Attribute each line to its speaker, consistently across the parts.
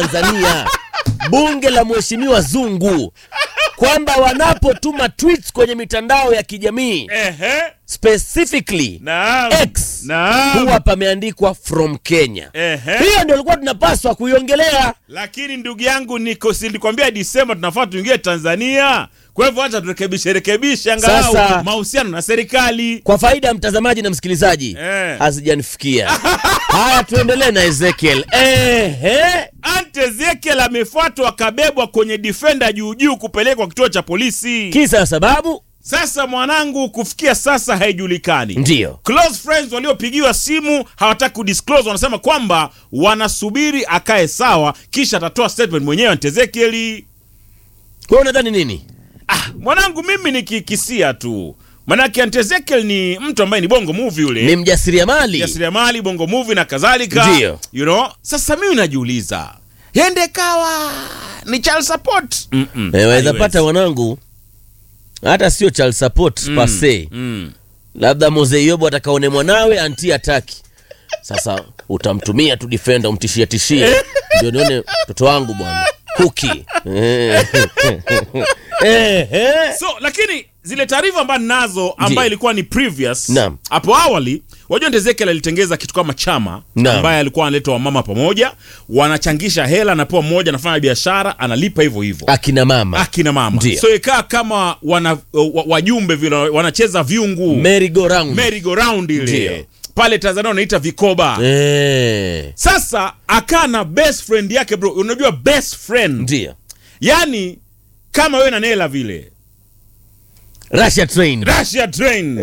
Speaker 1: Tanzania, bunge la mheshimiwa Zungu, kwamba wanapotuma tweets kwenye mitandao ya kijamii
Speaker 2: Ehe.
Speaker 1: specifically
Speaker 2: Naam.
Speaker 1: X
Speaker 2: Naam.
Speaker 1: huwa pameandikwa from Kenya.
Speaker 2: Ehe.
Speaker 1: Hiyo ndio ilikuwa tunapaswa kuiongelea.
Speaker 2: Lakini ndugu yangu niko si nilikwambia Disemba tunafaa tuingie Tanzania. Kwa hivyo acha turekebishe rekebishe angalau
Speaker 1: Sasa-
Speaker 2: mahusiano na serikali.
Speaker 1: Kwa faida ya mtazamaji na msikilizaji,
Speaker 2: Eh.
Speaker 1: hazijanifikia. Haya, tuendelee na Ezekiel. Ehe.
Speaker 2: Ante Ezekiel amefuatwa akabebwa kwenye defender juu juu kupelekwa kituo cha polisi.
Speaker 1: Kisa sababu
Speaker 2: Sasa mwanangu, kufikia sasa haijulikani.
Speaker 1: ndio
Speaker 2: Close friends waliopigiwa simu hawataki kudisclose, wanasema kwamba wanasubiri akae sawa, kisha atatoa statement mwenyewe Ante Ezekiel.
Speaker 1: wewe unadhani nini?
Speaker 2: Ah, mwanangu mimi nikikisia tu, manake Ante Ezekiel ni mtu ambaye ni bongo movie yule
Speaker 1: Ni mjasiriamali.
Speaker 2: jasiriamali bongo movie na kadhalika
Speaker 1: Ndio.
Speaker 2: you know sasa mimi najiuliza yende kawa ni child support Mm-mm,
Speaker 1: Eh, waweza
Speaker 2: haiwezi.
Speaker 1: pata wanangu, hata sio child support
Speaker 2: Mm,
Speaker 1: per se,
Speaker 2: mm.
Speaker 1: labda Mzee Yobo atakaone mwanawe anti ataki. Sasa utamtumia tu defender, umtishie tishie, ndio nione mtoto wangu bwana kuki Eh. Eh, eh.
Speaker 2: so lakini zile taarifa ambazo nazo ambayo
Speaker 1: Ndio.
Speaker 2: ilikuwa ni previous
Speaker 1: Naam.
Speaker 2: hapo awali wajua Ante Ezekiel alitengeza kitu kama chama
Speaker 1: Naam.
Speaker 2: ambaye alikuwa analeta wamama pamoja wanachangisha hela anapewa mmoja anafanya biashara analipa hivyo hivyo
Speaker 1: akina mama
Speaker 2: akina mama
Speaker 1: Ndio.
Speaker 2: so ikaa kama wana wa- wajumbe vile wanacheza viungu
Speaker 1: merry go round
Speaker 2: merry go round ile
Speaker 1: Ndio.
Speaker 2: pale Tanzania wanaita vikoba
Speaker 1: eh,
Speaker 2: sasa akaa na best friend yake bro unajua best friend
Speaker 1: ndio
Speaker 2: yani kama wewe na Nela vile
Speaker 1: Russia train
Speaker 2: Russia train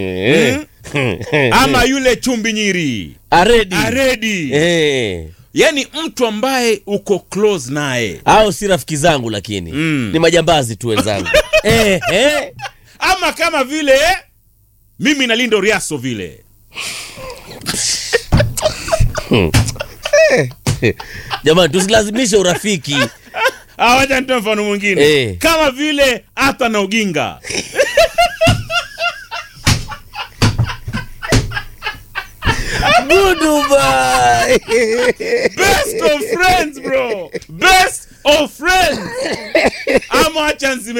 Speaker 2: ama yule chumbi nyiri
Speaker 1: aredi
Speaker 2: aredi
Speaker 1: eh.
Speaker 2: yani mtu ambaye uko close naye
Speaker 1: au si rafiki zangu lakini
Speaker 2: Mm.
Speaker 1: ni majambazi tu wenzangu eh, eh.
Speaker 2: ama kama vile mimi na Lindo Riaso vile
Speaker 1: jamani tusilazimishe urafiki
Speaker 2: Ah, wacha nitoe mfano mwingine
Speaker 1: Eh.
Speaker 2: kama vile hata na Uginga
Speaker 1: Goodbye.
Speaker 2: best of friends bro best of friends ama acha nzime